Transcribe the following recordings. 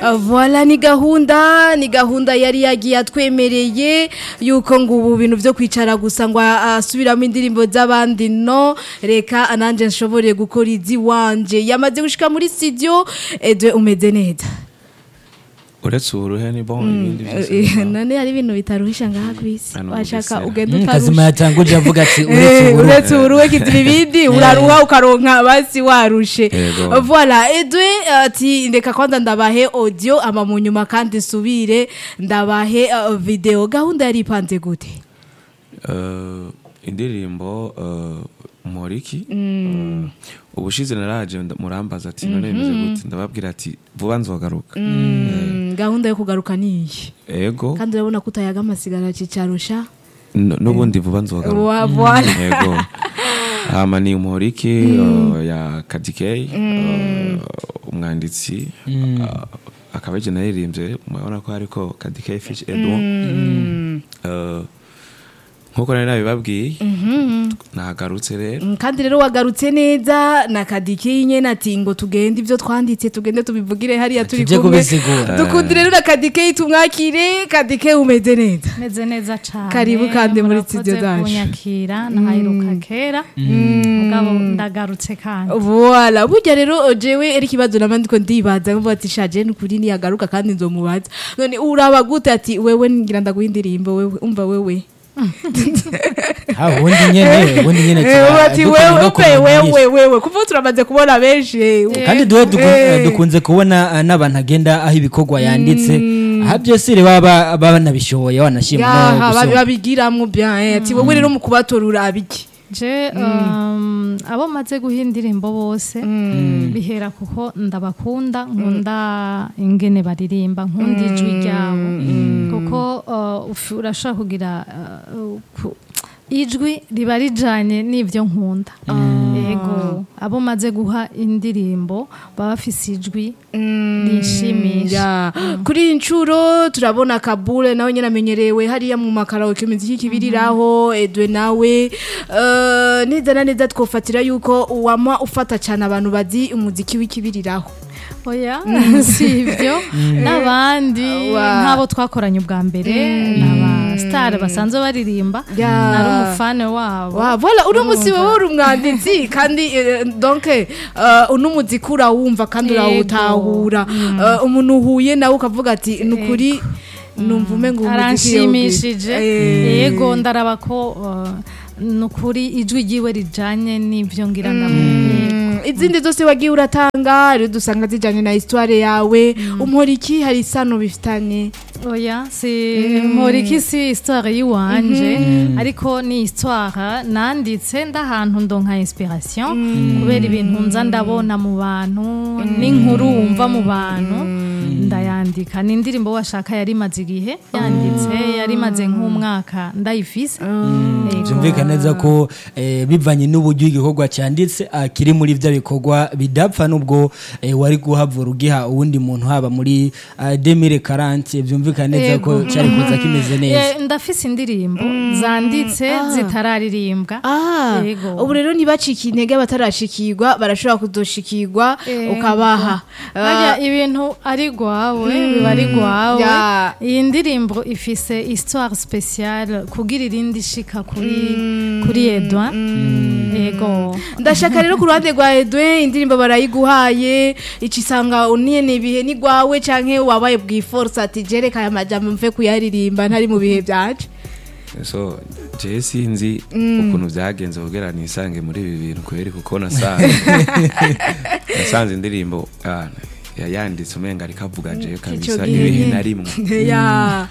Uh, Voilà ni gahunda ni gahunda yari yagiye atwemereye yuko ngo ubu bintu byo kwicara gusa ngo asubiramo indirimbo z'abandi no reka nanjye nshobore gukora izi wanje yamaze gushika muri studio edwe umeze neza uretse uburuhe ni bon ibindi byose Eh, ni bon. none hari ibintu bitaruhisha ngaha ku isi Hano washaka Bugesera. ugenda Mm, utarusha kazima yatanguje avuga ati Eh, uretse uburuhe uretse uruwe kigira ibindi uraruha ukaronka basi warushe Yego. voilà edwe ati ndeka kwanza ndabahe audio ama mu nyuma kandi subire ndabahe uh, video gahunda yari ipanze gute Eh, indirimbo eh, moriki Eh, ubushize naraje nda- murambaza ati none bimeze gute ndababwira ati vuba nzogaruka Mm, gahunda yo kugaruka niyi ego kandi urabona ko utayaga amasigara cicarusha n- n'ubundi vuba nzogaruka Wa- voilà yego hama ni umuriki eh, ya kadikei eh, umwanditsi eh, akaba ari naririmbye murabona ko hariko kadikei fish edwin Eh, nkuko nari nabibabwiye nagarutse rero Mm, kandi rero wagarutse neza na kadike nyene ati ngo tugende ivyo twanditse tugende tubivugire hariya turi Tuje kumwe kubisigura. dukundi rero na kadike tumwakire kadike umeze neza meze neza cyane Karibu kandi muri Murakoze studio zacu. kunyakira nahaheruka kera mugabo ndagarutse kandi Voilà, burya rero jewe eri kibazo nabandi ko ndibaza ngo ati shaje nukuri niyagaruka kandi nzomubaza. None uraba gute ati wewe ngira ndaguha indirimbo wewe umva wewe. ha ubundi nyene ubundi nyene Eh tuba ati dukunda wewe no umve kumenyesha. wewe wewe kuva turamaze kubona benshi. kandi duhe duku- Eh. dukunze kubona eh, n'abantu agenda aho ibikorwa yanditse aha byose rero baba baba banabishoboye wanashima no Yaha gusoma. babigiramwo bien eh, ati wowe rero mu kubatora urabiki. je um, abo maze guha indirimbo bose bihera kuko ndabakunda nkunda ingene baririmba nkunda ijwi ryabo kuko uh, ufi- urashobora kugira uh, ku- ijwi riba rijanye n'ivyo nkunda yego abo maze guha indirimbo baba bafise ijwi rinshimisha Ya. Kuri iyi nshuro turabona Kabule nawe nyine amenyerewe hariya mu makaraoke imiziki kibiriraho Edwe nawe eh, neza na neza twofatira yuko uwama ufata cyane abantu bazi umuziki w'ikibiriraho oya si ibyo n'abandi Wa- nk'abo twakoranye ubwa mbere n'aba sitari basanzwe baririmba Ya. nari umufane wabo wa voilà uno musi wowe uri umwanditsi kandi eh, donc eh, uno muziki urawumva kandi Yego. urawutahura Eh, umuntu uhuye nawe ukavuga ati ni ukuri numva umenga uwo muziki aranshimishije Eh. yego ndaraba ko uh, ni ukuri ijwi ryiwe rijanye n'ibyo ngira ndamubwira Mm, izindi zose wagiye uratanga rero dusanga zijyanye na histoire yawe umporiki hari isano bifitanye oya si mporiki si histoire y'iwanje ariko ni histoire nanditse ndahantu ndonka inspiration kubera ibintu nza ndabona mu bantu n'inkuru wumva mu bantu ndayandika ni indirimbo washaka yari imaze igihe yanditse yari imaze nk'umwaka ndayifise Yego. byumvikana neza ko eh, bivanye n'uburyo igikorwa cyanditse ah, kiri muri bya bikorwa bidapfa nubwo eh, wari guhavura ugiha uwundi muntu haba muri ah, demire karanti byumvikana neza ko Yego. cyari kuza kimeze neza Eh, ndafise indirimbo zanditse zitararirimbwa Ah, Yego. ubu rero ntibacike intege batarashikirwa barashobora kuzoshikirwa Yego. ukabaha Harya ibintu ari gwawe biba ari gwawe Ya. iyi ndirimbo ifise histoire spéciale kugira irindi shika kuri kuri Edouard yego ndashaka rero ku ruhande rwa edwe indirimbo barayiguhaye icisanga uniyene ibihe ni gwawe canke wabaye bwiforce ati jereka aya majambo mve kuyaririmba ntari mu bihe byaje so jewe sinzi ukuntu byagenze kugira nisange muri ibi bintu kubera kuko nasanze nasanze indirimbo ah, ya- yanditse umenga ariko avuga jewe kabisa gihe. ibihe na rimwe ya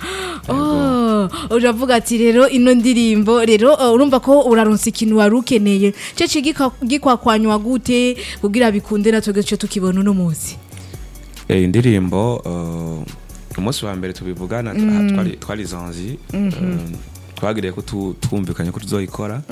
oh uravuga ati rero ino ndirimbo rero uh, urumva ko uraronsa ikintu wari ukeneye cece gikwakwanywa gute kugira bikunde natwe gace tukibona uno munsi Eh, indirimbo eh, umunsi wa mbere tubivugana twari- twari zanzi eh, twagiriye ko tu- twumvikanye ko tuzoyikora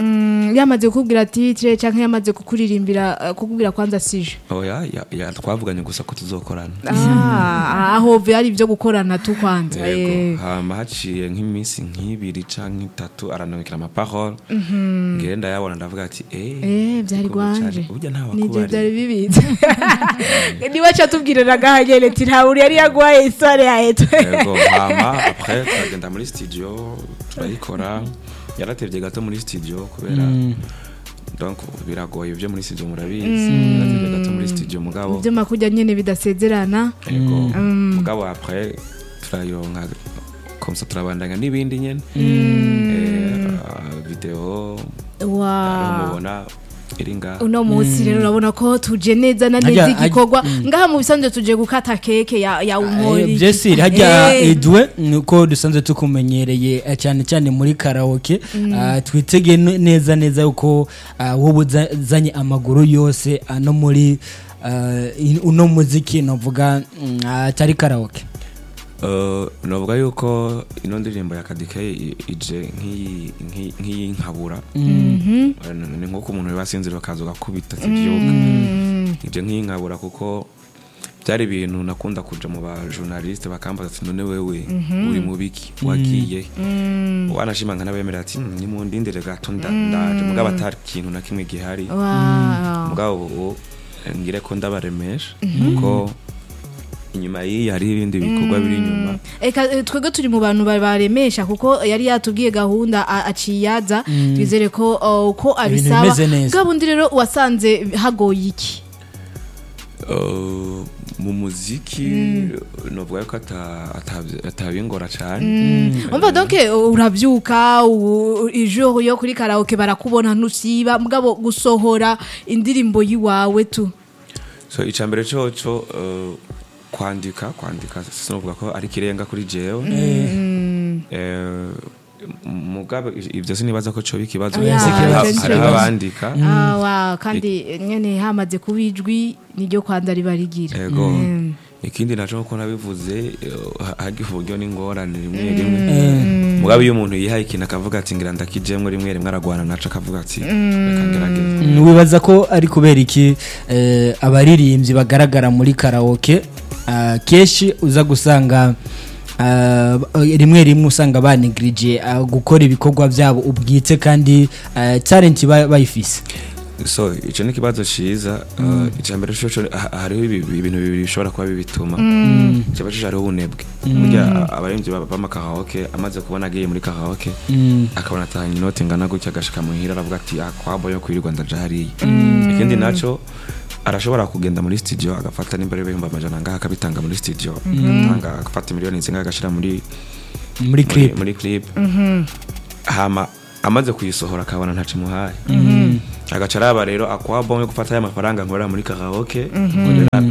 Mm, yamaze kukubwira titire canke yamaze kukuririmbira eh, kukubwira kwanza sije oya ya- ya- twavuganye gusa ko tuzokorana Ah, aho vyari ivyo gukorana tu kwanza eh. yego hama haciye nk'iminsi nk'ibiri canke itatu aranabikira amaparole ngere ndayabona ndavuga ati Eh, vyari uko bicari. gwanje burya nta nije wakubari vyari bibitse niwe ca tubwirira gahagene ti ntawuri yari yaguhaye isore yahetwe yego hama après turagenda muri studio turayikora yaratevye gato muri studio kubera donc biragoye ibyo muri studio murabizi yaratevye gato muri studio mugabo ivyuma kurya nyene bidasezerana yego mugabo après turayironka comme ça turabandanya n'ibindi nyene Eh, ah, video wa mubona iri ngaha uno munsi rero urabona ko tuje neza na Harya- neza igikorwa ngaha mu bisanzwe tuje gukata keke ya ya umori byesiri hajya edwe nuko dusanzwe tukumenyereye eh, cyane cyane muri karaoke Ah, twitege ne- neza neza yuko ah, wowe uzanye amaguru yose ah, no muri ah, in- uno muziki novuga mm, atari karaoke Uh, novuga yuko ino ndirimbo ya kadike i- ije nk'iyi- nk'iyi- nk'iyinkabura Eh, ni nk'uko umuntu biba asinzira akaza ugakubita kibyuka ije nk'iyinkabura kuko byari ibintu nakunda kuja mu ba journaliste bakambaza ati none wewe uri mu biki wagiye wanashima nkanabemerera ati "Mm, nimundindire gato nda- ndaje mugabo atari ikintu na kimwe gihari Wow. mugabo ubu eh, ngire ko ndabaremesha kuko inyuma y'iyi hari ibindi bikorwa biri inyuma Eka eh, twebwe turi mu bantu ba- baremesha kuko yari yatubwiye gahunda a- aciyaza twizere ko uh, ko abisaba bimeze neza. bwa bundi rero wasanze hagoye iki Uh, mu muziki novuga yuko ata- ata- atabingora cyane umva donc eh, uravyuka u- ijoro yo kuri karaoke barakubona ntusiba mugabo gusohora indirimbo yiwawe tu so icambere coco uh, kwandika kwandika sinovuga ko ari kirenga kuri jewe Eh, mugabe ivyo sinibaza ko coba ikibazo Oya, kuko hariho- ivyo ni hariho ikibazo. abandika Ah, wa kandi nyene hamaze kuba ijwi niryo kwanza ribarigira ego ikindi naco nkuko nabivuze eh, ha- hagiye uburyo n'ingorane rimwe rimwe mugabe iyo umuntu yihaye ikintu akavuga ati ngira ndakijemwe rimwe rimwe aragwana naco akavuga ati reka ngerageze Mm, wibaza ko ari kubera iki eh, abaririmbyi bagaragara muri karaoke ah, kenshi uza gusanga ah, rimwe rimwe usanga banegirije gukora ibikorwa byabo ubwite kandi ah, talent ba- bayifise so ico ni ikibazo ciza uh, icambere coco ha- hariho ibi- ibintu bibiri bishobora kuba bibituma icambere coco hariho ubunebwe burya abaremvyi b'amakaraoke amaze kubona agiye muri karaoke akabona atahanye inoti ingana gutya agashika muhira aravuga ati ah kwabo yo kwirirwa ndaja hariya ikindi naco arashobora kugenda muri studio agafata n'imbere y'ibihumbi amajana ngaha akabitanga muri studio agatanga agafata miliyoni zingahe agashira muri muri muri, clip muri clip hama amaze kuyisohora akabona ntaco imuhaye agaca araba rero akwabo yo gufata ya mafaranga nkorera muri karaoke nkorera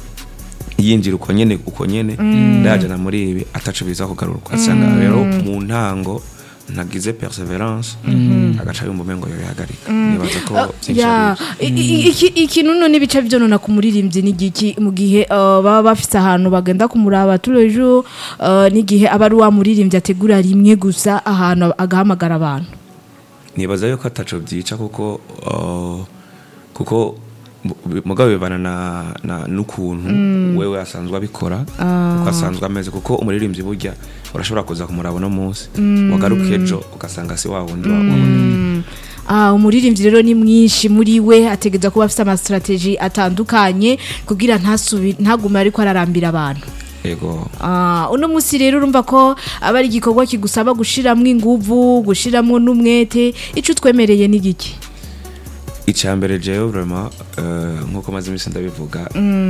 yinjira uko nyene uko nyene ndajana muri ibi ataco biza kugaruka asanga rero mu ntango ntagize perseverance agaca yumva umengo yoyihagarika nibaza ko vyinshi ya ari i- i- iki- ikintu none bica vyonona ku muririmbyi n'igiki mu gihe uh, baba bafise ahantu bagenda kumuraba turejo uh, n'igihe aba ari wa muririmbyi ategura rimwe gusa ahantu agahamagara abantu nibaza yuko ataco vyica kuko uh, kuko mu- mugabo bivana na, na n'ukuntu wewe asanzwe abikora uko asanzwe ameze kuko umuririmbyi burya urashobora kuza kumuraba uno munsi wagaruka ejo ugasanga si wa wundi wa- wabona Ah, umuririmbyi rero ni mwinshi muri we ategeza kuba afise amastrategie atandukanye kugira ntasubi ntagume ariko ararambira abantu ego Ah, uno musi rero urumva ko aba ari igikorwa kigusaba gushiramwo inguvu gushiramwo n'umwete ico utwemereye n'igiki icambere jewe vraiment uh, nkuko maze imisi ndabivuga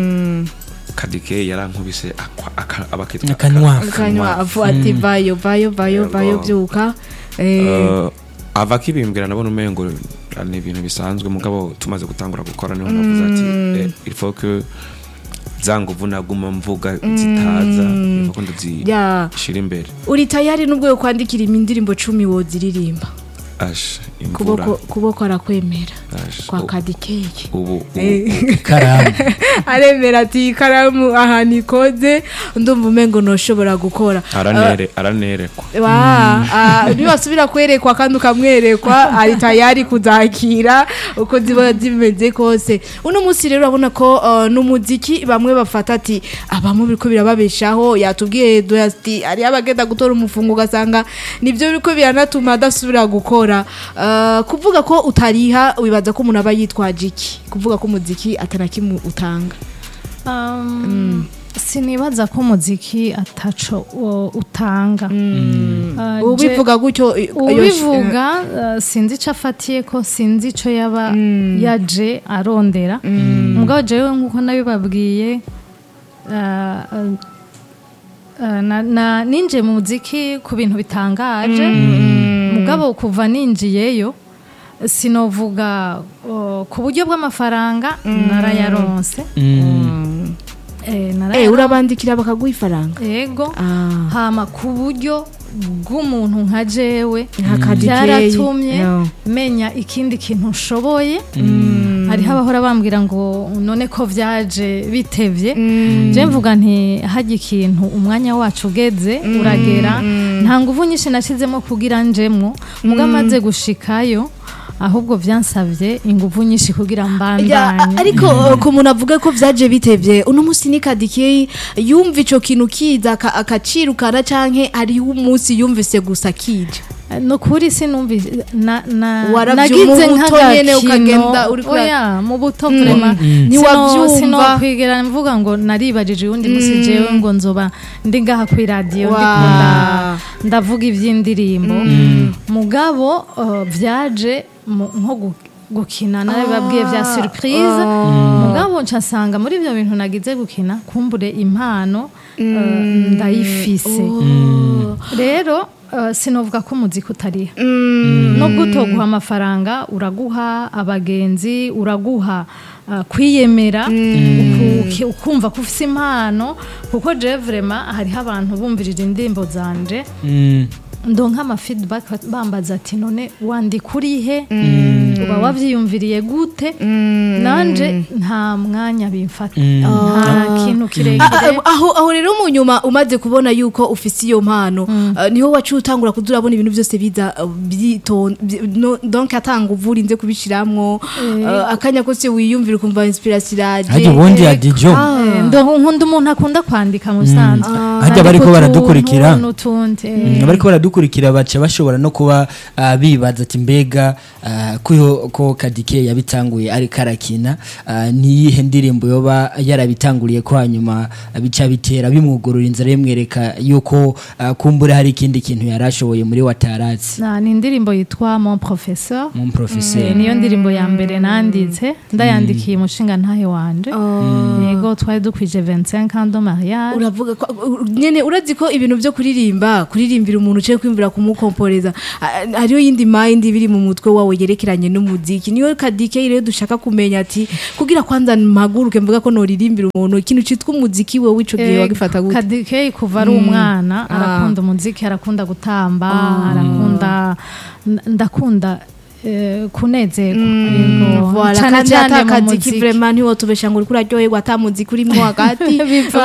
kadike yarankubise akwa- aka- abakitwa Akanwa. kanywa avu ati vayo vayo vayo Yego. vayo vyuka eh, Uh, ava akibimbwira nabona umengo ni ibintu bisanzwe mugabo tumaze gutangura gukora niho navuze ati eh, il faut que za nguvu naguma mvuga zitaza il faut ko ndazishira ya imbere uri tayari nubwo yo kwandikira indirimbo cumi woziririmba asha imvura kuboko kuboko arakwemera asha kwa u- kadikeye ubu ubu- ikaramu aremera ati ikaramu ahantu ikoze ndumva umengo ntushobora gukora aranere aranerekwa wa ah, nibasubira kwerekwa kandi ukamwerekwa ari tayari kuzakira uko ziba zimeze kose uno munsi rero urabona ko uh, n'umuziki bamwe bafata ati abamo biriko birababeshaho yatubwiye Edo ati ari abagenda gutora umufungo ugasanga nivyo biriko biranatuma adasubira gukora uh, kuvuga ko utariha wibaza ko umuntu aba yitwaje iki kuvuga ko umuziki atanakimu utanga Um, sinibaza ko umuziki ataco uh, utanga Uh, je- ubivuga gutyo i- ubivuga uh, sinzi ico afatiye ko sinzi ico yaba yaje arondera mugabo jewe nkuko nabibabwiye uh, uh, uh, na- na- ninjiye mu muziki ku bintu bitangaje mugabo kuva ninjiyeyo sinovuga uh, ku buryo bw'amafaranga narayaronse Eh, Eh, narayaronse urabandikira bakaguha ifaranga yego Ah. hama ku buryo bw'umuntu nka jewe Nka Kadikeyi. byaratumye No. menya ikindi kintu nshoboye hariho abahora bambwira ngo none ko byaje bitevye je mvuga nti hajya ikintu umwanya wacu ugeze uragera nta nguvu nyinshi nashyizemo kugira njemwo muga amaze gushikayo ahubwo byansabye inguvu nyinshi kugira Ya, mbandanye ariko uh, ku muntu avuga ko vyaje bitevye uno musi ni kadikeyi yumva ico kintu kiza aka- akacirukana canke hariho umunsi yumvise gusa kije no kuri sinumvise na na Waravyumva nagize mu buto nyene ukagenda nk'agakino uriko ura- oya mu buto vrema Ntiwavyumva. sinokwigera mvuga ngo naribajije uwundi musi jewe ngo nzoba ndi ngaha kuri radiyo Wa. ndiko nda- ndavuga ivy'indirimbo mugabo uh, vyaje mu- nko gu- gukina narabibabwiye vya surprise mugabo ncasanga muri ivyo bintu nagize gukina kumbure impano uh, ndayifise rero uh, sinovuga ko umuziki utariha nubwo utoguha amafaranga uraguha abagenzi uraguha uh, kwiyemera uku- uki- ukumva ko ufise impano kuko je vrema hariho abantu bumvirira indirimbo zanje Mm. ndonka ama feedback bambaza ati none wandika urihe uba wavyiyumviriye gute nanje nta mwanya bimfata nta kintu A- kirekire a- aho aho rero mu nyuma umaze kubona yuko ufise iyo mpano uh, niho wacu utangura kuza urabona ibintu byose biza uh, byiton- byi- no- donc atanga uvurinze kubishiramwo uh, akanya kose wiyumvira ukumva inspiration iraje harya ubundi ya dijo Eh, ndo- nkunda umuntu akunda kwandika mu bisanzwe Harya bariko Ariko baradukurikira. utuntu n'utundi eh. Mm, bariko baradukurikira baca bashobora no kuba ah, bibaza ati mbega ah, ko yo- ko kadike yabitanguye ariko arakina ah, niyihe ndirimbo yoba yarabitanguriye ko hanyuma ah, bica bitera bimwugurura inzira bimwereka yuko ah, kumbure hari ikindi kintu yari ashoboye muri wataratsi Na- ni indirimbo yitwa mon professeur mu Eh, professeur niyo ndirimbo ya mbere nanditse ndayandikiye umushinga ntahe wanje yego twari dukwije 25 ans de mariage uravuga ko u- nyene urazi ko ibintu byo kuririmba kuririmbira umuntu uciye kwimvira kumukomporeza a- hariho yindi mind biri mu mutwe wawe yerekeranye n'umuziki niyo kadike rero dushaka kumenya ati kugira kwanza mpaguruke mvuga ko noririmbira umuntu ikintu citwa umuziki we w'ico gihe wagifata gute kadike kuva ari umwana arakunda umuziki arakunda gutamba arakunda n- ndakunda eh, kunezerwa yego Voilà, cane kandi cane mu atakaziki muziki vraiment ntiwotubesha ngo uriko uraryoherwa ata muziki urimwo hagati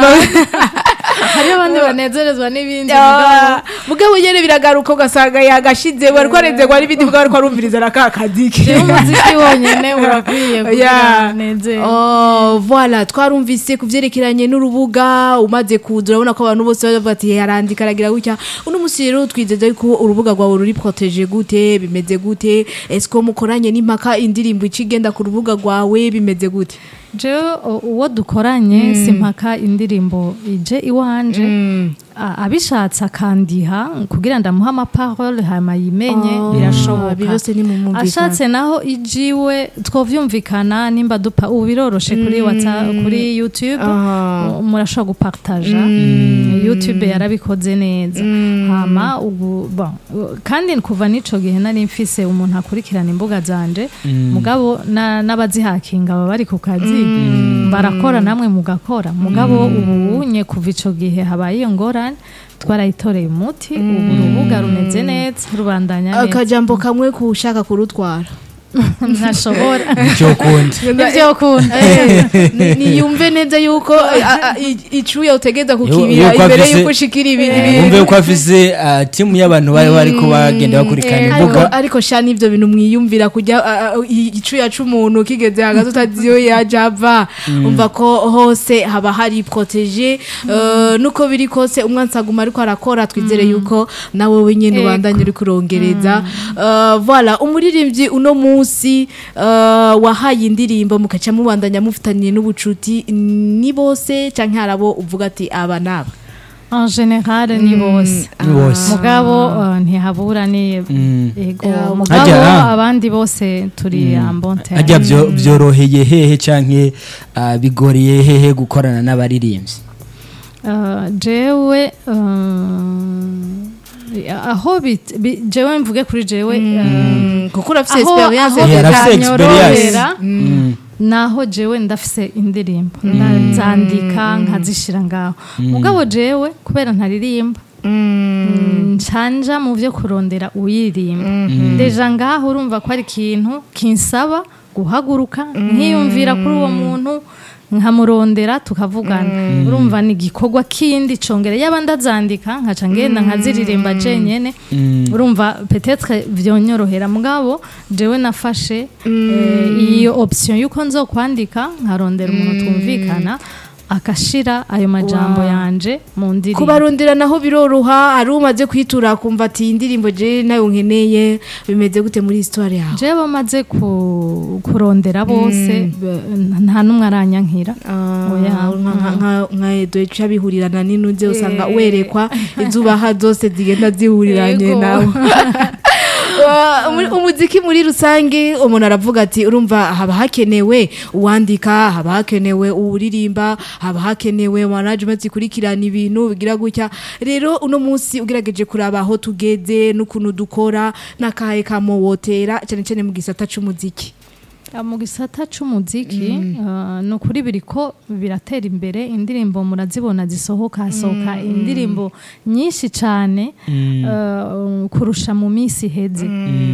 hariho abandi banezerezwa n'ibindi Ah, mugabo nyene biragaruka ugasanga yagashize wariko arezerwa n'ibindi mugabo ariko arumviriza na ka kadiki rero umuziki wonyene urakwiye kugira Yeah. nezerwe Oh, voilà twarumvise ku vyerekeranye n'urubuga umaze kuza urabona ko abantu bose bavuga ati yarandika aragira gutya uno musi rero twizeza yuko urubuga rwawe ruri protege gute bimeze gute ese ko mukoranye n'impaka indirimbo ica igenda ku rubuga rwawe bimeze gute jewe u- uwo dukoranye simpaka indirimbo ije iwanje a- abishatse akandiha kugira ndamuha amaparole hama yimenye Oh, birashoboka birose ni mu mwumvikano. ashatse naho ijiwe twovyumvikana nimba dupa ubu biroroshe kuri whatsapp kuri youtube Aha. u- murashobora gupartaja youtube yarabikoze neza hama ubu bon, u- kandi kuva n'ico gihe nari mfise umuntu akurikirana imbuga zanje mugabo na- n'abazihakinga baba bari ku kazi barakora namwe mugakora mugabo ubu nye kuva ico gihe habaye iyo ngorane cyane twarayitoreye umuti ubu urubuga rumeze neza rubandanya neza akajambo kamwe kushaka kurutwara ntashobora icyo kundi ibyo ukunda Eh, ni- niyumve neza yuko eh, a- a- i- icuya utegeza kukibira yuko imbere afise- yuko ushikira ibi- ibi- wumve ko afise ah, timu y'abantu bari bari ko bagenda bakurikirana ariko imbuga ariko sha n'ivyo bintu mwiyumvira kujya ah, ah, i- icuya c'umuntu kigeze hagati utaziyo yaja ava umva ko hose haba hari protege eh, nuko biri kose umwansi aguma ariko arakora twizere yuko nawe wenyene Ego. ubandanye uri kurongereza Eh, voilà umuririmbyi uno munsi eh, wahaye indirimbo mukaca mubandanya mufitaniye n'ubucuti ni bose canke harabo uvuga ati aba naba en general ni bose Ni bose. mugabo uh, ntihabura ni Mm. ego Yeah, mugabo Harya, ah. abandi bose turi ambonte ajya byo- byoroheye hehe canke ah, bigoreye hehe gukorana n'abaririmbyi jewe uh, aho bit- bi- jewe mvuge kuri jewe uh, kuko urafise aho experience aho Yeah, arafise bitanyorohera Mm. naho jewe ndafise indirimbo ndazandika nkazishira ngaho mugabo jewe kubera ntaririmba ncanja mu byo kurondera uyiririmba deja ngaho urumva ko ari ikintu kinsaba guhaguruka nkiyumvira kuri uwo muntu nkamurondera tukavugana urumva ni igikorwa kindi congere yaba ndazandika nkaca ngenda nkaziririmba jenyene urumva petetre vyonyorohera mugabo jewe nafashe eh, iyo option yuko nzokwandika nkarondera umuntu twumvikana akashira ayo majambo Wow. yanje mu ndirimbo kubarondera naho biroroha hari umaze kwitura akumva ati iyi ndirimbo je nayo nkeneye bimeze gute muri histoire yawe jewe bamaze ku- kurondera bose be- nta n'umwe aranyankira Oya. nka edo ica bihurirana n'inuze usanga werekwa izubaha zose zigenda zihuriranye Yego. nawe Wa- muri- umuziki muri rusange umuntu aravuga ati urumva haba hakenewe uwandika haba hakenewe uwuririmba haba hakenewe management ikurikirana ibintu bigira gutya rero uno munsi ugerageje kuraba aho tugeze n'ukuntu dukora n'akahe kamowotera cyane cyane mu gisata c'umuziki Ah, mu gisata c'umuziki ah, ni ukuri biriko biratera imbere indirimbo murazibona zisohoka hasohoka indirimbo nyinshi cane ah, kurusha mu minsi iheze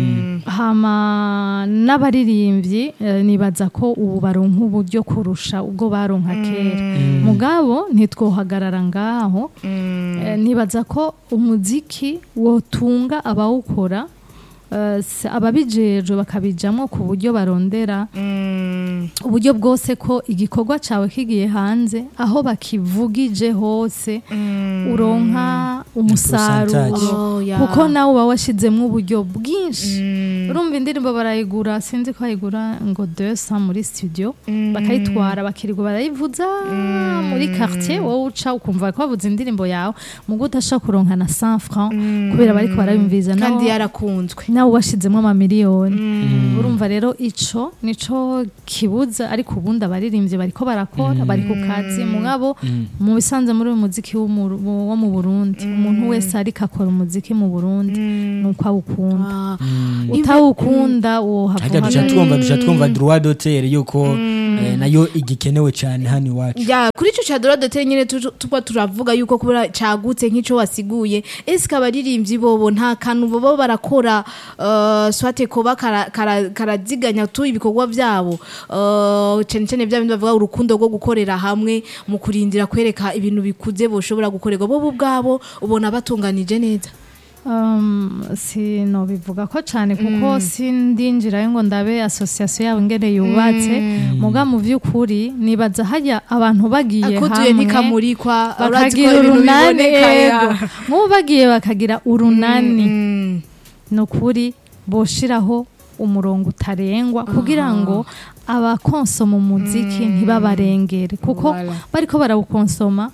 hama n'abaririmbyi eh, nibaza ko ubu baronka uburyo kurusha ubwo baronka kera mugabo ntitwohagarara ngaho Eh, nibaza ko umuziki wotunga abawukora eh, se- ababijejwe bakabijamwo ku buryo barondera uburyo bwose ko igikorwa cawe kigiye hanze aho bakivugije hose uronka umusaruro Percentage. Oh, yeah. kuko nawe uba washizemwo uburyo bwinshi urumva indirimbo barayigura sinzi ko bayigura ngo 200 muri studio bakayitwara bakirirwa barayivuza muri quartier wowe uca ukumva ko bavuza indirimbo yawe mugo udashaka kuronka na 100 francs kubera bariko barayumviza kandi nawe yarakunzwe nawe washizemo amamiliyoni urumva rero ico nico kibuza ariko ubundi abaririmbyi bariko barakora bari ku kazi mugabo mu bisanzwe muri uyu muziki wo mu- wo mu Burundi umuntu wese ariko akora umuziki mu Burundi nuko awukunda utawukunda wo hajya duca twumva duca twumva droit d'auteur yuko eh, nayo igikenewe cyane hano iwacu ya kuri ico ca dora dotere nyene tu- tuba turavuga yuko kubera cagutse nk'ico wasiguye ese abaririmbyi bobo nta kantu bobo barakora uh, swate koba kara- kara- karaziganya tu ibikorwa vyabo uh, cane cane vya bindi bavuga urukundo rwo gukorera hamwe mu kurindira kwereka ibintu bikuze boshobora gukorerwa bobo ubwabo ubona batunganije neza Um, sinobivuga ko cyane kuko sindinjirayo ngo ndabe association yabo ingene yubatse muga mu vy'ukuri nibaza hajya abantu bagiye akutuye hamwe ntikamurikwa urazi ko bakagira ibintu urunani biboneka, ya. yego nk'ubu bagiye bakagira urunani Mm. ni ukuri boshiraho umurongo utarengwa kugira ngo abakonsoma umuziki ntibabarengere kuko Voilà. bariko barawukonsoma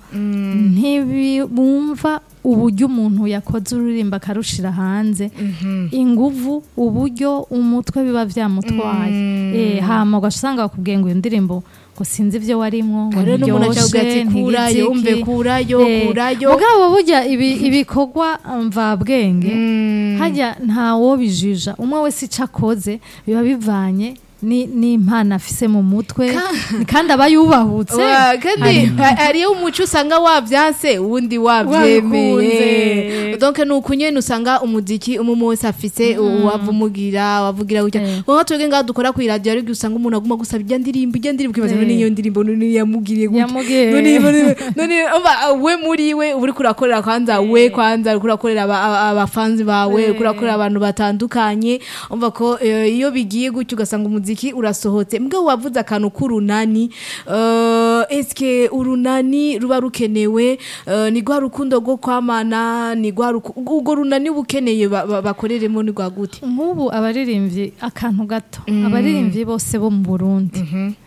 ntibumva uburyo umuntu yakoze uririmba akarushira hanze inguvu uburyo umutwe biba vyamutwaye eh hama ugasanga bakubwiye ngo iyo ndirimbo ngo sinzi ivyo warimwo ngo rero n'umuntu acavuga ati ntiryoshe, kurayo ntigiziki." umve kurayo Eh, kurayo mugabo burya ibi- ibikorwa mvabwenge hajya ntawo bijija umwe wese icyo akoze biba bivanye ni ni impano afise mu mutwe kandi aba yubahutse Wa, kandi ha- hariyo umuco usanga wavyanse uwundi wavyemeye Wabikunze. donc ni uku nyene usanga umuziki umwe wese afise uwavumugira wavugira gutya Eh. nko twebwe ngaha dukora ku radio ariko usanga umuntu aguma gusaba ijya ndirimbo ijya ndirimbo ukibaza none iyo ndirimbo none yamugiriye gutya Yamugiriye. none none none umva, we muri we uri kurakorera kwanza we kwanza uri kurakorera aba- aba- abafanzi bawe uri kurakorera abantu batandukanye umva ko eh, iyo bigiye gutya ugasanga umuziki urasohotse mbwa wavuze akantu k'urunani eh, eske urunani ruba rukenewe eh, ni rwa rukundo rwo kwamana ni rwa ruku- urwo runani bukeneye ba- ba- bakoreremo ni rwa gute nk'ubu abaririmbyi akantu gato abaririmbyi bose bo mu burundi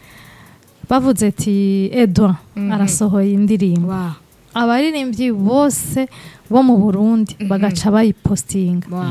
bavuze ati edouard arasohoye indirimbo Wa, abaririmbyi bose bo mu burundi bagaca bayipostinga wa.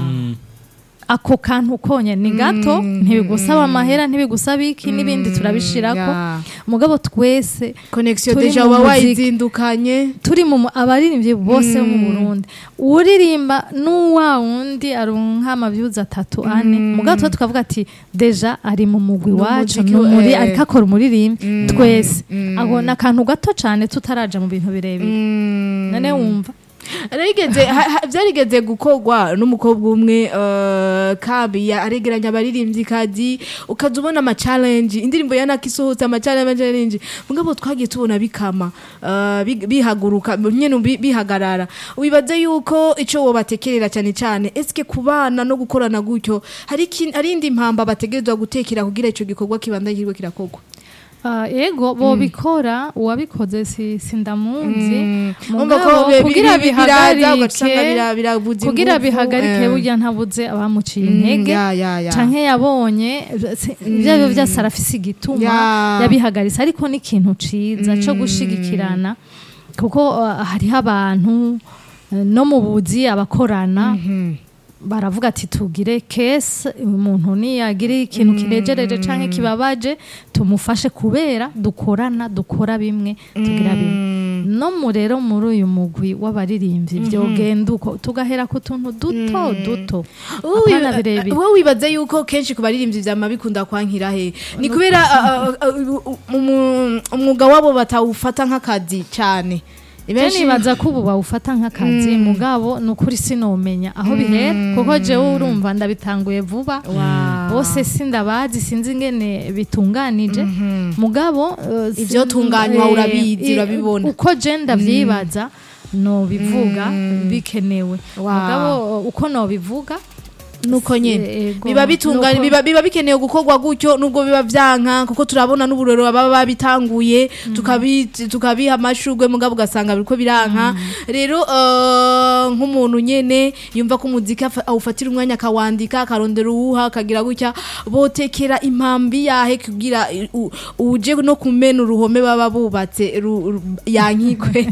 Mm. ako kantu konye ni gato ntibigusaba amahera ntibigusaba iki n'ibindi turabishirako ya. mugabo twese connection Turi deja mu waba muziki. wayizindukanye turi mu abaririmbyi bose bo mu Burundi uririmba n'uwa wundi aronka amavyuzi atatu ane mugabo tuba tukavuga ati deja ari mu mugwi Ni wacu umuziki, ni umuri eh. ariko akora umuririmbi twese aho ni akantu gato cane tutaraja mu bintu birebire none wumva Arigeze ha- ha- vyarigeze gukorwa n'umukobwa umwe eh, kabi ya- aregeranya abaririmbyi kazi ukaza ubona ama challenge indirimbo ya Naki isohotse ama challenge mugabo twagiye tubona bikama eh, bi- bihaguruka nyene bi- bihagarara wibaze yuko ico wobatekerera cyane cyane eske kubana no gukorana gutyo hari iki- hari indi mpamba bategerezwa gutekera kugira ico gikorwa kibanda kirwe kirakorwa Ah, ego bobikora uwabikoze si sindamuzi Umva ko mugabo bi- kugira bi- biraza ugasanga bihagarike bira- birabuza kugira ingufu, bihagarike eh. burya ntabuze abamuciye Mm, intege ya, ya, ya. canke yabonye si- ivyo arivyo vyose arafise igituma Ya. yabihagaritse ariko ni ikintu ciza co gushigikirana kuko uh, hariho abantu uh, no mu buzi abakorana baravuga ati tugire kese umuntu niyagira ikintu kinejereje canke kibabaje tumufashe kubera dukorana dukora bimwe tugira bimwe no mu rero muri uyu mugwi w'abaririmbyi vyogenda uko tugahera ku tuntu duto duto Uwi- apana birebire wowe wibaza yuko kenshi ku baririmbyi vyama bikunda kwankira he ni kubera uh, uh, uh, umu- umwuga wabo batawufata nk'akazi cane Je nibaza ko ubu bawufata nk'akazi mugabo ni ukuri sinomenya aho bihera kuko jewe urumva ndabitanguye vuba bose sindabazi sinzi ingene bitunganije mugabo eh, sin- Ivyotunganywa eh, urabizi, eh, urabibona. uko je ndavyibaza nobivuga bikenewe Wow. mugabo eh, uko nobivuga nuko nyene Ego. biba bitunganye Nuko- biba, biba bikenewe gukorwa gutyo nubwo biba vyanka kuko turabona n'uburero baba babitanguye tukabi tukabiha amashurwe mugabo ugasanga biriko biranka rero eh, nk'umuntu nyene yumva ko umuziki afa- awufatira umwanya akawandika akarondera uwuha akagira gutya botekera impambi yahe kugira i- u- uje no kumena uruhome baba bubatse ru- ru- yankikwe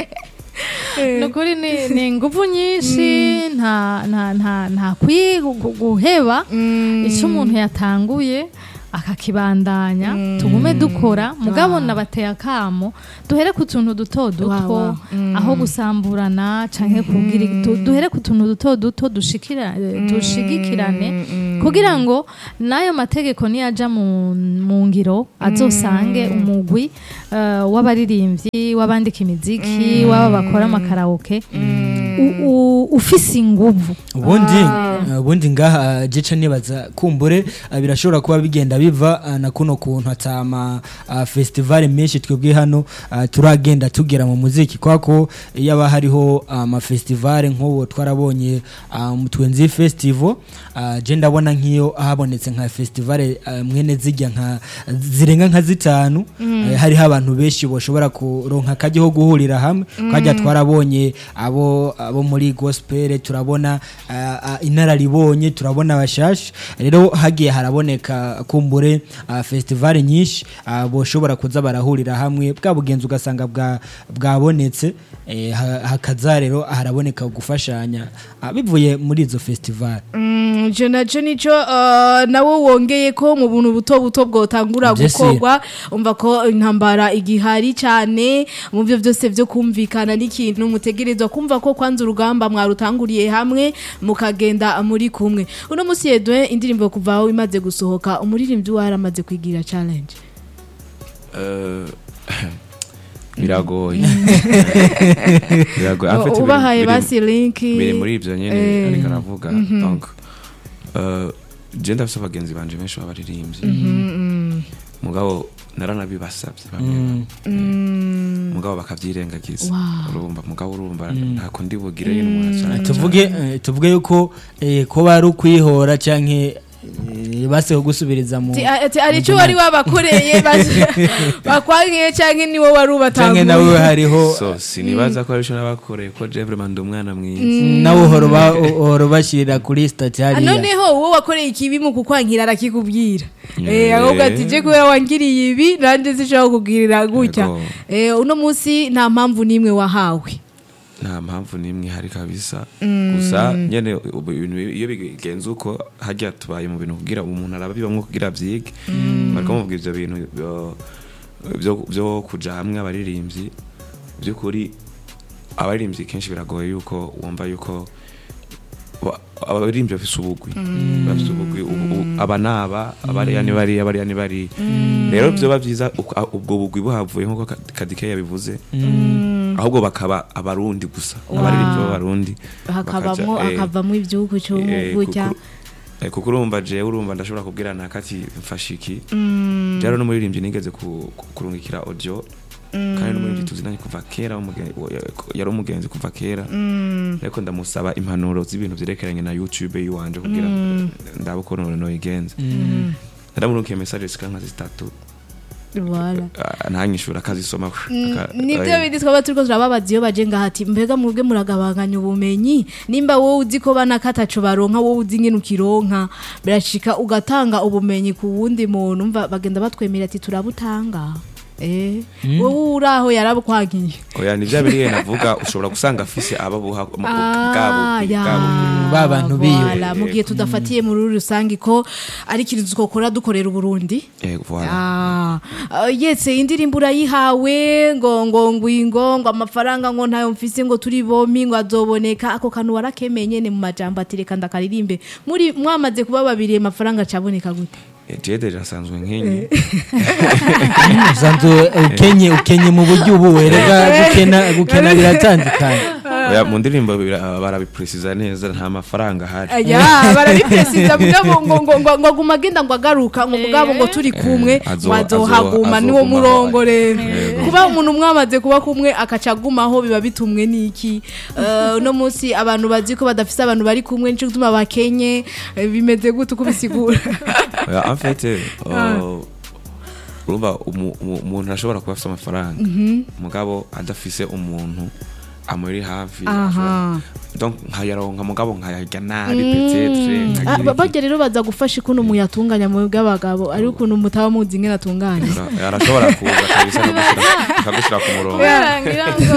nukuri ni, ni inguvu nyinshi nta nta nta nta kwi gu- guheba icyo umuntu yatanguye akakibandanya tugume dukora mugabo nabateye akamo duhere ku tuntu duto duto Wa, wa. aho gusamburana canke kugira du- duhere ku tuntu duto duto dushikira dushigikirane kugira ngo n'ayo mategeko niyaja mu, mu ngiro azosange umugwi eh, w'abaririmbyi w'abandika imiziki w'aba bakora amakaraoke u- u- ufise inguvu ubundi uh, ubundi ngaha gica nibaza kumbure uh, birashobora kuba bigenda biva uh, na kuno kuntu atama uh, festival menshi twebwe hano uh, turagenda tugera mu muziki kwako iyo aba hariho amafestival uh, nk'uwo twarabonye uh, mu twenzi festival uh, je ndabona nk'iyo habonetse nka festival uh, mwene zijya nka zirenga nka zitanu uh, hariho abantu benshi boshobora kuronka akajya ho guhurira hamwe twajya twarabonye abo abo muri gospel turabona uh, uh, inararibonye turabona abashasha rero hagiye haraboneka kumbure uh, festival nyinshi uh, boshobora kuza barahurira hamwe bwa bugenzi ugasanga bwa bwabonetse eh, ha- hakaza rero haraboneka gufashanya uh, bivuye muri izo festival Mm, ico naco nico uh, nawe wongeye ko mu buntu buto buto bwotangura Vyese. gukorwa umva ko intambara igihari cyane mu byo byose byo kumvikana n'ikintu mutegerezwa kumva ko kwanza urugamba mwarutanguriye hamwe mukagenda muri kumwe uno musi Edouin indirimbo kuva aho imaze gusohoka umuririmbyi waramaze kwigira challenge Eh, biragoye biragoye En fait, biri- ubahaye biri- basi link biri muri ibyo nyine Eh. ariko aravuga donc eh, je ndafise abagenzi banje benshi b'abaririmbyi mugabo naranabibasabye bamwe mugabo bakavyirengagiza urumva mugabo urumva ntako ndi bugire nyine umuntu acana tuvuge eh, tuvuge yuko eh, ko bari ukwihora canke eh, baseho gusubiriza mu Ati- ati ari cyo wari wabakoreye basi- bakwankiye cyangwa ni wowe wari canke nawe ubatanguye hariho so sinibaza ko arico nabakoreye ko je vraiment ndi umwana mwiza nawe uhora uba- uhora ubashirira kuri stati Ah, hariya noneho uwo wakoreye ikibi mu kukwankira arakikubwira eh Yeah. ahubwo ati je kubera wangiriye ibi nanjye sinshobora kukugirira gutya Yego. eh uno munsi nta mpamvu n'imwe wahawe nta mpamvu n'imwe ihari kabisa gusa nyene ubu ibintu iyo bigenze uko hajya tubaye mu bintu kugira umuntu arabibamwo kugira vyige bariko muvuga ivyo bintu byo- byo- byo kuja hamwe abaririmbyi by'ukuri abaririmbyi kenshi biragoye yuko wumva yuko ba- abaririmbyi bafise ubugwi bafise ubugwi ubu- ubu- aba naba abariya ni bariya abariya ni bariya rero vyoba vyiza uko- a- ubwo bugwi buhavuye nk'uko Ka- kadike yabivuze ahubwo bakaba abarundi gusa abaririmbyi b'abarundi hakabamwo bakaja, eh, hakavamo ibyuku cyo eh, gutya kuko- eh, kuko urumva jewe urumva ndashobora kubwira nakati mfasha iki rero n'umuririmbyi nigeze ku- ku- kurungikira audio kandi n'umuririmbyi tuzinanye kuva kera w'umugen- wa- yari umugenzi kuva kera ariko ndamusaba impanuro z'ibintu vyerekeranye na youtube yiwanje kugira ndabe ukuntu noyigenza ndamurukiye message zika nka zitatu Voilà. ah, ntanyishura akazisoma aka- nibyo eh, bindi twaba turiko turababaza iyo baje ngaha ati mbega mwebwe muragabanganya ubumenyi nimba wowe uzi ko bana katacu baronka wowe uzi ngene ukironka birashika ugatanga ubumenyi ku wundi muntu umva bagenda batwemera ati turabutanga eh wowe uraho yarabukwagiye oya ni vya biriye navuga ushobora gusanga afise ababuha mu- Ah, bwabo ya. bwabo ba bantu biwe. Voilà, mu gihe tudafatiye muri rusange ko ari ikintu twokora dukorera uburundi Eh, voilà. Ah, uh, yetse indirimbo urayihawe ngo ngo ngwingo ngo amafaranga ngo ntayo mfise ngo turi bomi ngo azoboneka ako kantu warakemeye nyene mu majambo ati reka ndakaririmbe muri mwamaze kuba babiri amafaranga acaboneka gute Eh, jewe deja asanzwe nkenye usanzwe ukenye ukenye mu buryo ubu werega gukena gukena biratandukanye Oya, mu ndirimbo bira- barabipresiza neza nta mafaranga ahari aya barabiprecisa mugabo ngo ngo ngo ngo guma agenda ngo agaruka ngo mugabo ngo turi kumwe Eh, azo- ngo azohaguma azo- niwo azogumaho. murongo rero kuba umuntu mwamaze kuba kumwe akaca agumaho biba bitumwe n'iki Eh, uno munsi abantu bazi ko badafise abantu bari kumwe nico gutuma bakenye eh, bimeze gute uko bisigura Oya, en fait uh, urumva umu- umu- umuntu arashobora kuba afite amafaranga mugabo adafise umuntu amuri hafi Aha. ashobora- donc nkayaronka mugabo nkayarya nabi peut-être Ah, nkagira ba- iki. barya rero baza gufasha ukuntu muyatunganya mu bw'abagabo ari ukuntu mutaba muzi ingene atunganya Ara- arashobora kuza kabisa akagushira- akagushira ku murongo kubera ngira ngo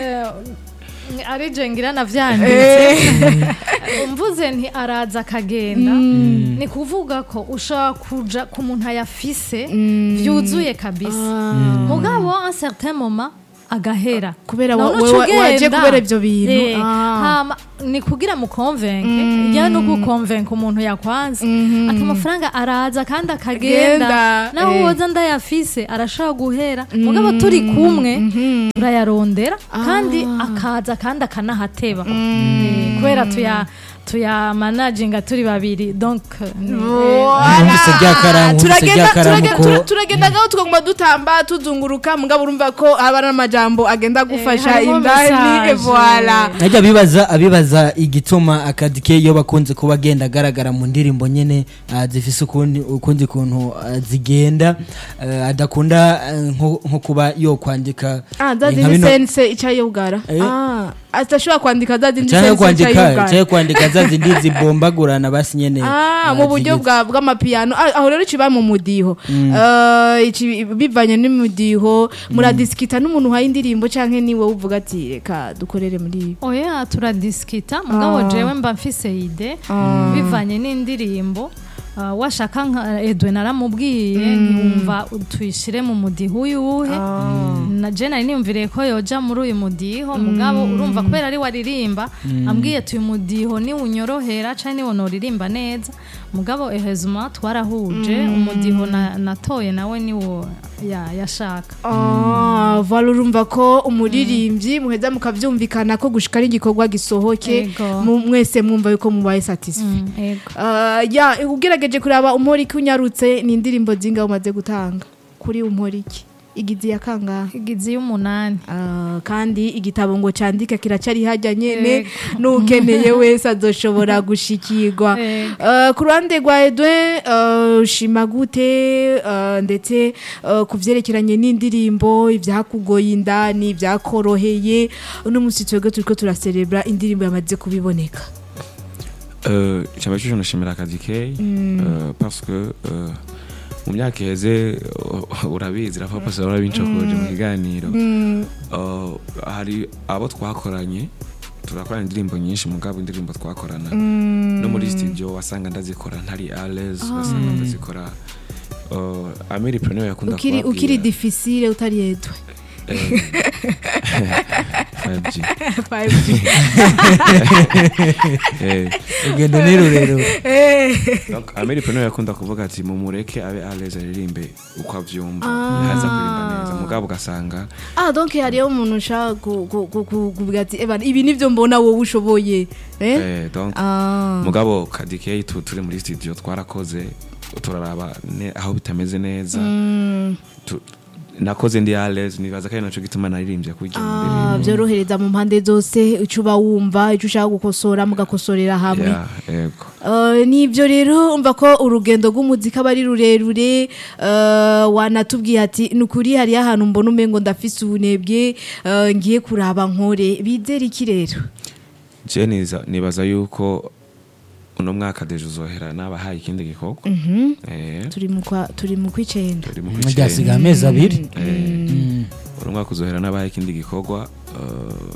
eh, ari je ngira navyanditse mvuze nti araza akagenda ni kuvuga ko ushobora kuja ku muntu ayafise vyuzuye kabisa mugabo un certain moment agahera Kubera None wa- uca we- wa- waje ugenda. kubera ivyo bintu. Eh, Ah. hama ni kugira mukonvenke ya no gukonvenka umuntu yakwanze ati amafaranga araza kandi akagenda Agenda, nawe eh. woza ndayafise arashobora guhera mugabo turi kumwe turayarondera kandi akaza kandi akanahateba Eh, kubera tuya tuya managinga turi babiri donc eh, Nkumvise rya karamu, nkumvise turagenda rya karamu turagenda- ko- tura- turagenda ngaho tukaguma dutamba tuzunguruka mugabo urumva ko haba n'amajambo agenda gufasha harimo indani message. voila najya abibaza abibaza igituma akadike iyo bakunze kuba agenda agaragara mu ndirimbo nyene ah, zifise ukundi ukundi kuntu ah, zigenda ah, adakunda ah, nko nko kuba yo kwandika ah eh, zazi nka ni bino- sense icaye ugara Eh. ah atashobora kwandika za zindi cyangwa sense kwandika cyayugana. cyangwa kwandika za zindi zibombagurana basi nyene Ah, mu buryo bwa bw'amapiyano Ah, aho rero kiba mu mudiho Eh, ici- bivanye n'umudiho muradisikita n'umuntu uhaye indirimbo canke niwe uvuga ati reka dukorere muri ibi oya turadisikita mugabo Ah. jewe mba mfise ide bivanye n'indirimbo ah, washaka nka edwin aramubwiye ntiwumva tuyishire mu mudiho uyuhe na je nari niyumviriye ko yoja muri uyu mudiho mugabo urumva kubera ari waririmba ambwiye ati uyu mudiho niwunyorohera canke niwonoririmba neza mugabo ehezuma twarahuje umudiho na- natoye nawe niwo ya- yashaka Ah, vala urumva ko umuririmbyi muheza mukavyumvikana ko gushika ari igikorwa gisohoke Ego. mu- mwese mwumva yuko mubaye satisfait Mm, ego Ah, ya ugerageje kuraba umporiki unyarutse ni indirimbo zinga umaze gutanga kuri umporiki igizi ya kangahe igizi y'umunani Ah, kandi igitabo ngo candike kiracari hajya nyene Yego. n'ukeneye wese azoshobora gushikirwa Yego. Ah, ku ruhande rwa Edwin ah, ushima gute ah, ndetse ah, ku vyerekeranye n'indirimbo ivyakugoye indani ivyakoroheye uno musi twebwe turiko turaserebra indirimbo yamaze kubiboneka Euh, cyaba cyo nashimira akazi ke euh, parce que euh, mu myaka iheze uh, urabizi rafa pasi urabincokoje mu kiganiro Euh, hari abo twakoranye turakorana indirimbo nyinshi mugabo indirimbo twakorana no muri studio wasanga ndazikora ntari ales wasanga ndazikora uh, amiri preneur yakunda ukiri kubabwira, ukiri difficile utari Edwin eh, 5G eh, urugendo ni rurerure Donc, Amiri Peno yakunda kuvuga ati mumureke abe aleze aririmbe uko avyumva ntaza kuririmba neza mugabo ugasanga Ah donc hariyo umuntu ushaka ku- ku- ku- ku- kuvuga ati "Eba, ibi nivyo mbona wowe ushoboye eh? eh, donc Ah. mugabo kadike tu turi muri studio twarakoze turaraba ne, aho bitameze neza tu, nakoze ndi aleze nibaza ko ari naco gituma naririmbye kurya mu Ah, ndirimbo vyorohereza mu mpande zose ico uba wumva ico ushaka gukosora mugakosorera hamwe Yeah, yego Uh, nivyo rero umva ko urugendo rw'umuziki aba ari rurerure uh, wanatubwiye ati nukuri hariyo ahantu mbona umengo ndafise ubunebwe uh, ngiye kuraba nkore bizera iki rero je niza- nibaza yuko uno mwaka deje uzohera nabahaye ikindi gikorwa eh, turi mu kwa turi mu kwicenda turi mu ryasigaye kwicenda amezi abiri Eh, uno mwaka uzohera n'abaye ikindi gikorwa eh,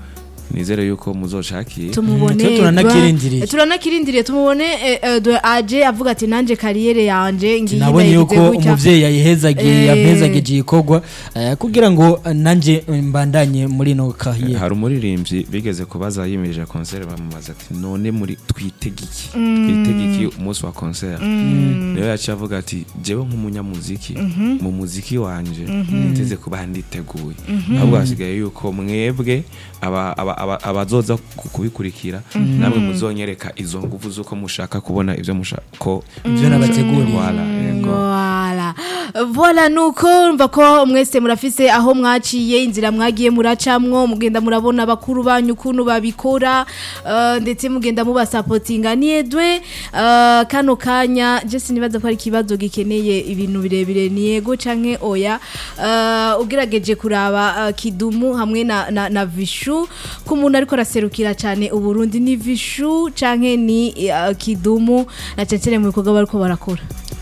nizere yuko muzocakiye tumubone twe turanakirindiriye. Edouard- turanakirindiriye tumubone eh, eh, Edouard aje avuga ati nanje kariyere yanje ngiye nabonye ndayigize yuko gutya." umuvyeyi yayihezagiye Eh. yampezagije igikorwa eh, kugira ngo eh, nanje mbandanye muri ino kahiye hari umuririmbyi bigeze kubaza yimirije konseri bamubaza ati none muri twitege iki twitege iki umunsi wa konseri rero yaciye avuga ati jewe nk'umunyamuziki mu muziki wanje niteze kuba nditeguye ahubwo hasigaye yuko mwebwe aba- aba- aba- abazoza ku- kubikurikira namwe muzonyereka izo nguvu z'uko mushaka kubona ibyo mushaka ko Ivyo nabateguriye. Voilà, yego. Voilà. Voilà nuko mva ko mwese murafise aho mwaciye inzira mwagiye muracamwo mugenda murabona bakuru banyu ukuntu babikora uh, ndetse mugenda mubasapotinga ni Edwe uh, kano kanya je sinibaza ko ari ikibazo gikeneye ibintu birebire ni yego canke oya uh, ugerageje kuraba uh, kidumu hamwe na, na, na vishu ko umuntu ariko araserukira cyane uburundi ni vishu canke ni uh, kidumu na cecere mu bikorwa bariko barakora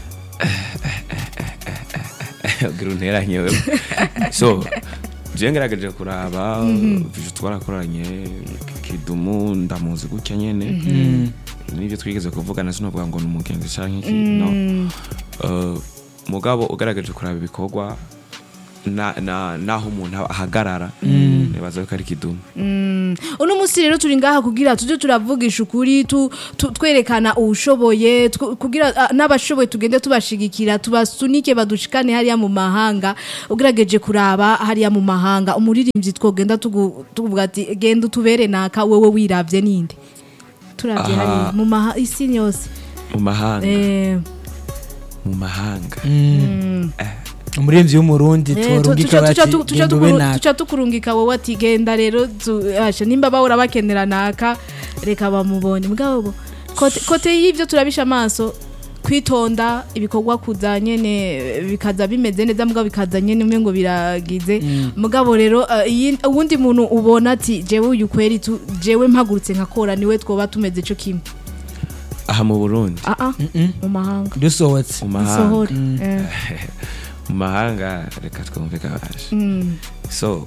ugira unteranye wewe so je ngerageje kuraba vishu twarakoranye kidumu ndamuzi gutya nyene nibyo twigeze kuvugana sinovuga ngo ni umugenzi canke iki no Uh, mugabo ugaragaje kuraba ibikorwa na- na- naho umuntu ahagarara nibaza ko ari kidumu uno munsi rero turi ngaha kugira tujye turavugisha ukuri tu- tu- twerekana ubushoboye tw- kugira ah, n'abashoboye tugende tubashigikira tubasunike badushikane hariya mu mahanga ugerageje kuraba hariya mu mahanga umuririmbyi twogenda tugu- tuvuga ati genda utubere naka wewe wiravye ninde turavye Aha. hariya mu maha isi yose mu mahanga eh mu mahanga umurinzi w'umurundi Eh, tu- turungika tuca- tuca bati tu- tuca genda ube tukuru- naka tuca tukurungika wowe ati genda rero tu- asha, nimba bahora bakenera naka reka bamubone mugabo kote- kote y'ivyo turabisha amaso kwitonda ibikorwa kuza nyene bikaza bimeze neza mugabo bikaza nyene umwe ngo biragize mugabo rero uh, iyi- uwundi muntu ubona ati jewe uyu kweri tu- jewe mpagurutse nkakora niwe twoba tumeze co kimwe aha mu burundi ah ah mu mahanga dusohotse mu mahanga sohora Eh, mu mahanga reka twumve kabaje mm, so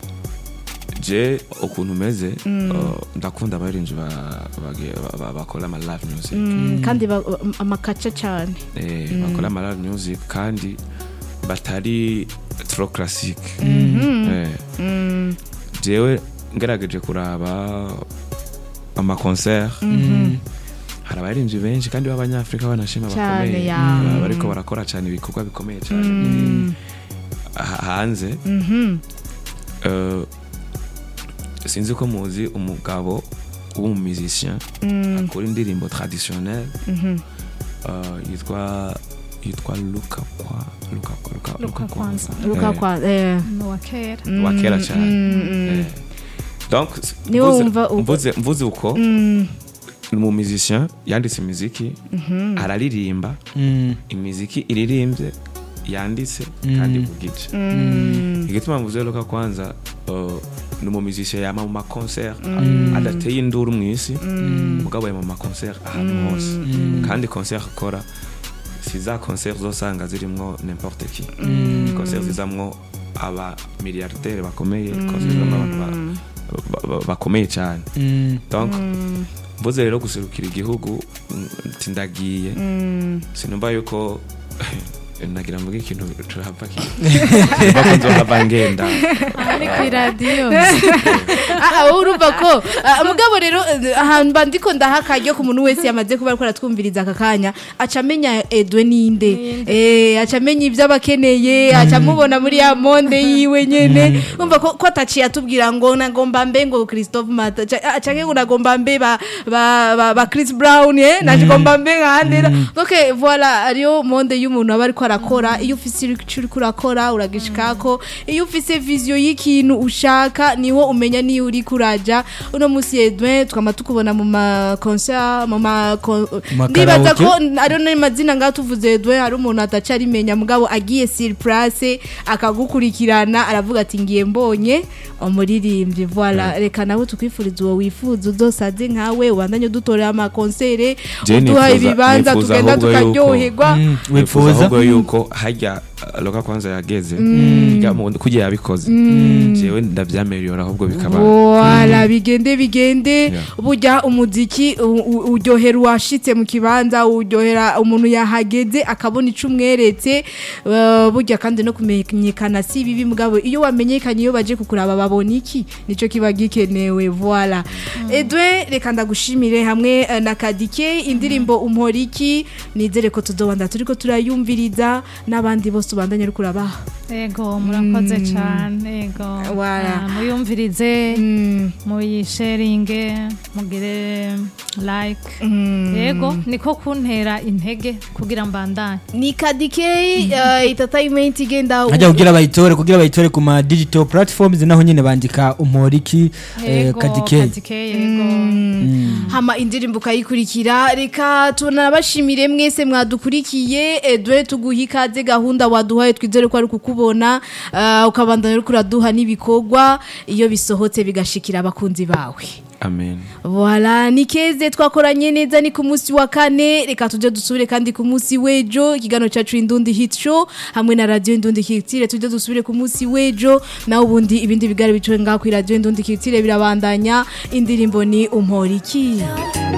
je ukuntu umeze uh, ndakunda abarinzi ba- bage- ba- ba- bakora ama live music mm, kandi ba- amakaca cane Eh, bakora ama live music kandi batari trop classique Eh, Mm, jewe ngerageje kuraba ama concert hari abarinzi benshi kandi b'abanyafrika banashima Cane, bakomeye ya. Ba- bariko barakora cyane ibikorwa bikomeye cyane Ha- hanze mhm, Eh, sinzi ko muzi umugabo w'umumizisien mm, akora indirimbo traditionnelle mhm. eh, yitwa yitwa luka kwa luka kwa luka Luka Kwanza. Luka Eh, kwa eh, n'uwa kera wa kera cyane mm, mm. Eh, donc Niwe mvuze- wumva uko- mvuze mvuze uko Mm, ni umumizisien yanditse imiziki araririmba Mm, imiziki iririmbye yanditse kandi ku gice mm, igituma mvuze luka kwanza uh, ni umumizisien yama mu maconcert adateye induru mu isi mugabo yama mu maconcert ahantu hose kandi concert akora si za concert zosanga zirimwo n'importe qui concert zizamwo aba milliardaire bakomeye concert zizamwo abantu ba- ba- ba- bakomeye cyane mm, donc mvuze rero guserukira igihugu mm, ati ndagiye mm. sinumva yuko nagira mvuge ikintu turahava bako nzohava ngenda ari ku iradiyo Ah, ah, wowe urumva ko ah, mugabo rero eh, ahantu mba ndiko ndaha akaryo ku muntu wese yamaze kuba ariko aratwumviriza aka kanya aca amenya edwe ninde eh aca amenya ibyo aba akeneye aca amubona muri ya monde yiwe nyene umva ko ko ataciye atubwira ngo nagomba mbe ngo Christophe Mata ca- ah, canke ngo nagomba mbe ba ba, ba, ba Chris Brown eh nagomba mbe nkandera donc eh, voilà ariyo monde y'umuntu aba ariko arakora iyo ufise icyo uriko urakora uragishikako iyo ufise vision y'ikintu ushaka niho umenya niyo uri kuraja uno musi Edwin twama tukubona mu ma concert mu ma kon- ma ndibaza karaoke. ko ariyo n'amazina ngaho tuvuze Edwin hari umuntu ataca arimenya mugabo agiye sur place akagukurikirana aravuga ati ngiye mbonye umuririmbyi voilà reka nawe tukwifuriza uwo wifuza uzosaze nkawe ubandanye udutorera ama concert Je uduha nifuza- ibibanza nifuza tugenda ahubwo yuko- tukaryoherwa mm, wifuza wifuza ahubwo yuko hajya uh, loka kwanza yageze ya mu- kugira yabikoze jewe ndavyameliora ahubwo bikaba Voilà, bigende bigende Yeah. burya umuziki u- u- uryohera uwashitse mu kibanza uryohera umuntu yahageze akabona ico umweretse uh, burya kandi no kumenyekana si bibi mugabo iyo wamenyekanye iyo baje kukuraba babona iki nico kiba gikenewe voilà Edwe reka ndagushimire hamwe eh, na Kadike indirimbo umporiki nizere ko tuzobanda turiko turayumviriza n'abandi bose ubandanye uri kurabaha ego murakoze cyane ego Wala. Ah, muyumvirize Mm. muyisharinge mugire like ego niko kuntera intege kugira mbandanye ni kadike uh, entertainment igenda hajya kugira bayitore kugira bayitore ku ma digital platforms naho nyine bandika umporiki eh, ego kadike kadike yego hama indirimbo ukayikurikira reka tunabashimire mwese mwadukurikiye edwe tuguha ikaze gahunda waduhaye twizere ko ari kukubona uh, ukabandanya uriko uraduha n'ibikorwa iyo bisohotse bigashikira abakunzi bawe amen Voilà, ni keze twakoranye neza ni ku munsi wa kane reka tujye dusubire kandi ku munsi w'ejo ikiganiro cyacu indundi hit show hamwe na radio indundi hitire tujye dusubire ku munsi w'ejo naho ubundi ibindi bigare bicaye ngaho kuri radio indundi hitire birabandanya indirimbo ni umporiki